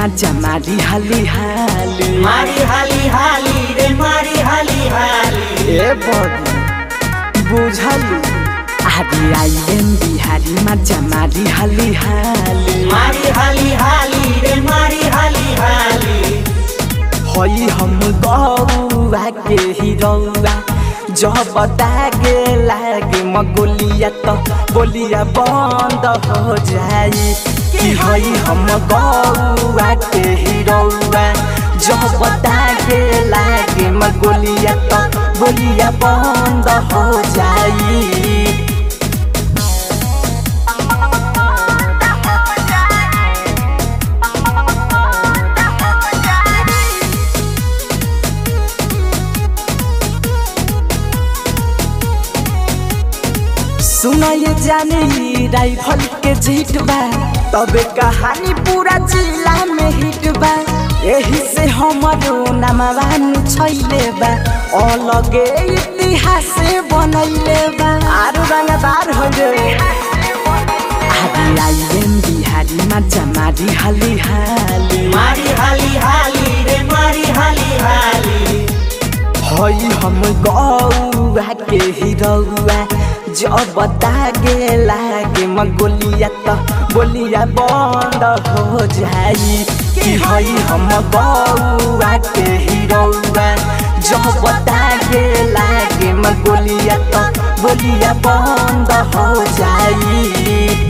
मजा मारी हाली हाली मारी हाली हाली रे मारी हाली हाली ए बड़ी बुझलू आदि आइएम बिहारी मजा मारी हाली हाली मारी हाली हाली रे मारी हाली हाली हई हम गौआ के हिरौआ जब दागे लागे मगोलिया तो बोलिया बंद हो जाई कि हई हम गौआ के हिरौआ जब दागे लागे मगोलिया तो बोलिया बंद हो जाई सुना ये जाने ई राइफल के जीत बा तबे कहानी पूरा जिला में हिट बा एही से हमरो नामवान छैले बा अलगे इतिहास बनैले बा आरु रंगदार हो रे आदि आइएम बिहारी मजा मारी हाली हाली मारी हाली हाली रे मारी हाली हाली हई हम गौआ के हिरौआ जब दागे लागे मगोलिया त बोलिया बंद हो जाई कि हई हम गौआ के हिरौआ जब दागे लागे मगोलिया त बोलिया बंद हो जाई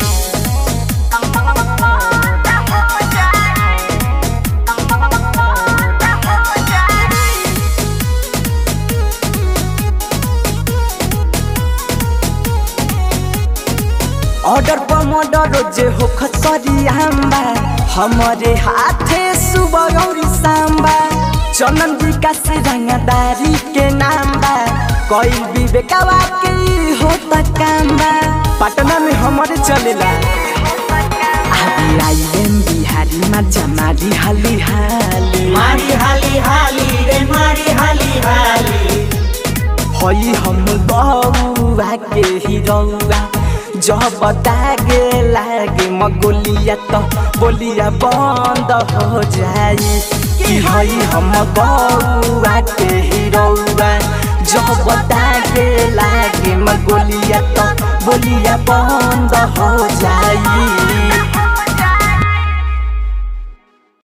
ऑर्डर पर मर्डर जे हो खसरी आम्बा हमारे हाथे सुबह और सांबा चनन विकास रंगदारी के नाम बा कोई विवेकवा के ई होता काम बा पटना में हमारे चलेला आदि आइएम बिहारी मजा मारी हाली हाली मारी हाली हाली रे मारी हाली हाली हई हम गौआ के हिरौआ जब दागे लागे मगोलिया तो बोलिया बंद हो जाई कि हई हम गौआ के हिरौआ जब दागे लागे मगोलिया तो बोलिया बंद हो जाई